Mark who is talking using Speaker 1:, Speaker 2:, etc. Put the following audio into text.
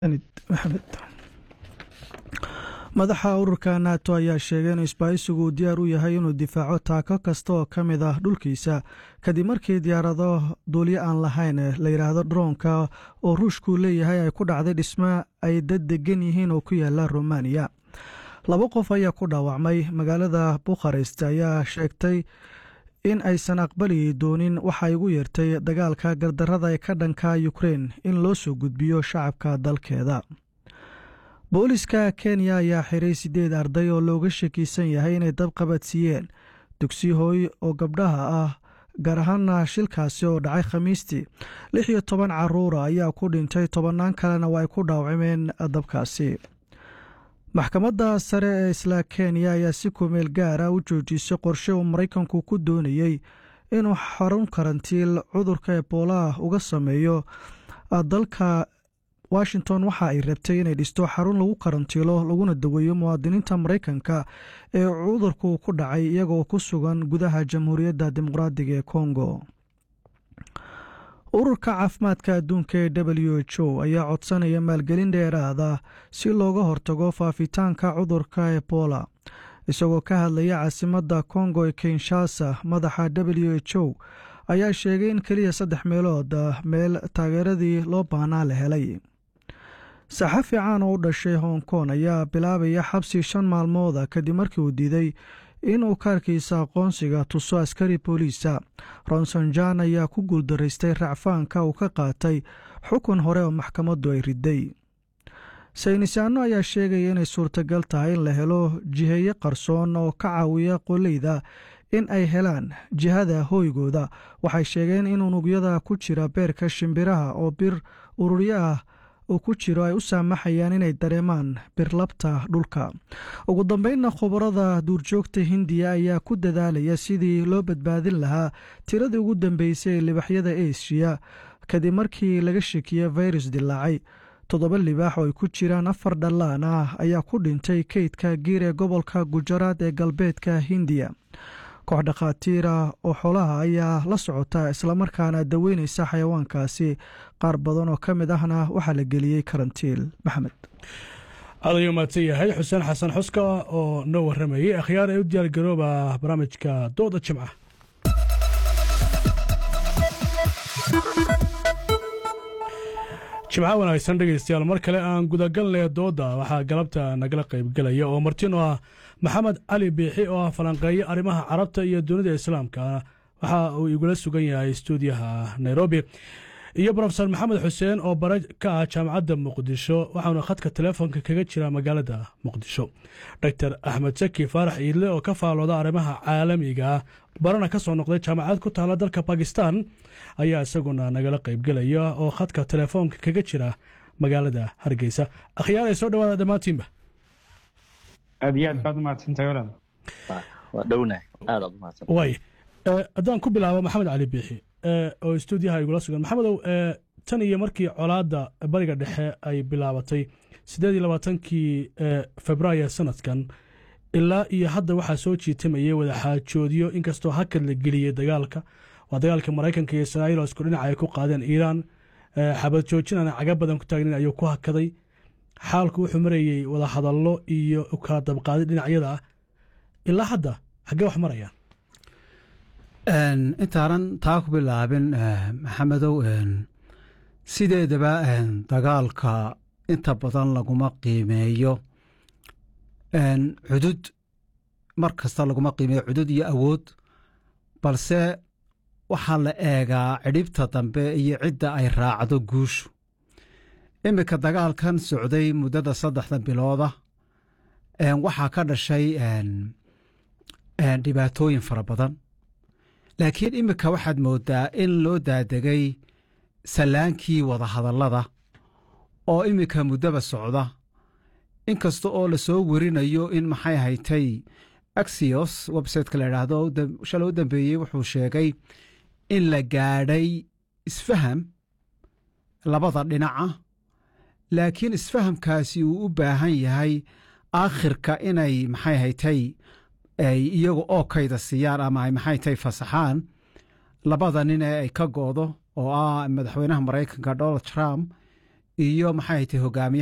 Speaker 1: madaxa ururka nato ayaa sheegay in isbaahisigu uu diyaar u yahay inuu difaaco taako kasta oo ka mid ah dhulkiisa kadib markii diyaarado duulyo aan lahayn la yidhaahdo droonka oo ruushku leeyahay ay ku dhacday dhismo ay dad degan yihiin oo ku yaala romaniya laba qof ayaa ku dhaawacmay magaalada bukharest ayaa sheegtay in aysan aqbali doonin waxay ugu yeertay dagaalka gardarada ee ka dhanka ukrein in loo soo gudbiyo shacabka dalkeeda booliska kenya ayaa xiray siddeed arday oo looga shakiisan yahay inay dabqabadsiiyeen dugsi hooy oo gabdhaha ah gaar ahaana shilkaasi oo dhacay khamiistii lix iyo toban caruura ayaa ku dhintay tobannaan kalena waa ay ku dhaawacmeen dabkaasi maxkamadda sare ee isla kenya ayaa si kumeel gaara u joojisay qorshe uu maraykanku ku doonayey inuu xarun karantiil cudurka eboolaha uga sameeyo dalka washington waxa ay rabtay inay dhisto xarun lagu karantiilo laguna daweeyo muwaadiniinta maraykanka ee cudurku ku dhacay iyagoo ku sugan gudaha jamhuuriyadda dimuqraadiga ee kongo ururka caafimaadka adduunka ee w h o ayaa codsanaya maalgelin dheeraada si looga hortago faafitaanka cudurka ebola isagoo ka hadlaya caasimadda kongo ee kinshasa madaxa w h o ayaa sheegay in keliya saddex meelood meel taageeradii loo baahnaa la helay saxafi caan oo u dhashay hong kong ayaa bilaabaya xabsi shan maalmooda kadib markii uu diiday inuu kaarkiisa aqoonsiga tuso askari booliisa ronson jan ayaa ku guuldaraystay racfaanka uu ka qaatay xukun hore oo maxkamaddu ay riday saynisaano ayaa sheegaya inay suurtagal tahay in la helo jiheeye qarsoon oo ka caawiya qoleyda in ay helaan jihada hooygooda waxay sheegeen in unugyada ku jira beerka shimbiraha oo bir ururyo ah uu ku jiro ay u saamaxayaan inay dareemaan birlabta dhulka ugu dambeynna khubarada duurjoogta hindiya ayaa ku dadaalaya sidii loo badbaadin lahaa tiradii ugu dambeysay ee libaxyada eshiya kadib markii laga shekiye virus dilaacay toddoba libaax oo ay ku jiraan afar dhallaan ah ayaa ku dhintay keydka giir ee gobolka gujaraad ee galbeedka hindiya koox dhakhaatiira oo xoolaha ayaa la socota islamarkaana daweynaysa xayawaankaasi qaar badan oo ka mid ahna waxaa la geliyey karantiil maxamed
Speaker 2: aad ayuu mahadsan yahay xuseen xasan xuska oo noo warramayey akhyaar ee u diyaargarooba barnaamijka dooda jimca jimca wanaagsan dhegaystayaal mar kale aan gudagalnay dooda waxaa galabta nagala qaybgelaya oo martin oo ah maxamed cali biixi oo ah falanqeeye arrimaha carabta iyo dunida islaamka waxa uu igula sugan yahay stuudiyaha nairobi iyo brofesor maxamed xuseen oo bare ka ah jaamacadda muqdisho waxauna khadka telefoonka kaga jira magaalada muqdisho doctor axmed saki faarax iidle oo ka faalooda arrimaha caalamiga barana ka soo noqday jaamacad ku taala dalka bakistan ayaa isaguna nagala qaybgelaya oo khadka telefoonka kaga jira magaalada hargeysa akhyaar ay soo dhawaada dhammaantiinba
Speaker 3: aad iyo aad baad umahadsantahay walaal
Speaker 4: waa dhownahay aad aad umahadsan
Speaker 2: way haddaan ku bilaabo maxamed cali biixi oo stuudiyaha igula sugan maxamedow tan iyo markii colaadda bariga dhexe ay bilaabatay siddeed iyo labaatankii februaayo sanadkan ilaa iyo hadda waxaa soo jiitamayay wadaxaajoodyo inkastoo hakad la geliyey dagaalka waa dagaalka maraykanka iyo israa'iil oo isku dhinaca ay ku qaadeen iiraan xabad joojin aan caga badan ku taagnin ayuu ku hakaday xaalku wuxuu marayey wadahadallo iyo kala dabqaadi dhinacyada ah ilaa hadda xaggee wax marayaan
Speaker 5: intaanan taa ku bilaabin maxamedow sideedaba dagaalka inta badan laguma qiimeeyo cudud mar kasta laguma qiimeeyo cudud iyo awood balse waxaa la eegaa cidhibta dambe iyo cidda ay raacdo guushu iminka dagaalkan socday muddada saddexda bilooda waxaa ka dhashay dhibaatooyin fara badan laakiin iminka waxaad moodaa in loo daadegay sallaankii wadahadallada oo iminka muddaba socda inkasta oo la soo werinayo in maxay haytay axios websiteka la idhaahdo shalay u dambeeyey wuxuu sheegay in la gaadhay isfaham labada dhinaca laakiin isfahamkaasi uu u baahan yahay aakhirka inay maxay haytay ay iyagu oo kayda siiyaan ama ay maxay tay fasaxaan labada nin ee ay ka go'do oo ah madaxweynaha maraykanka donald trump iyo maxay tahay hogaamiyaha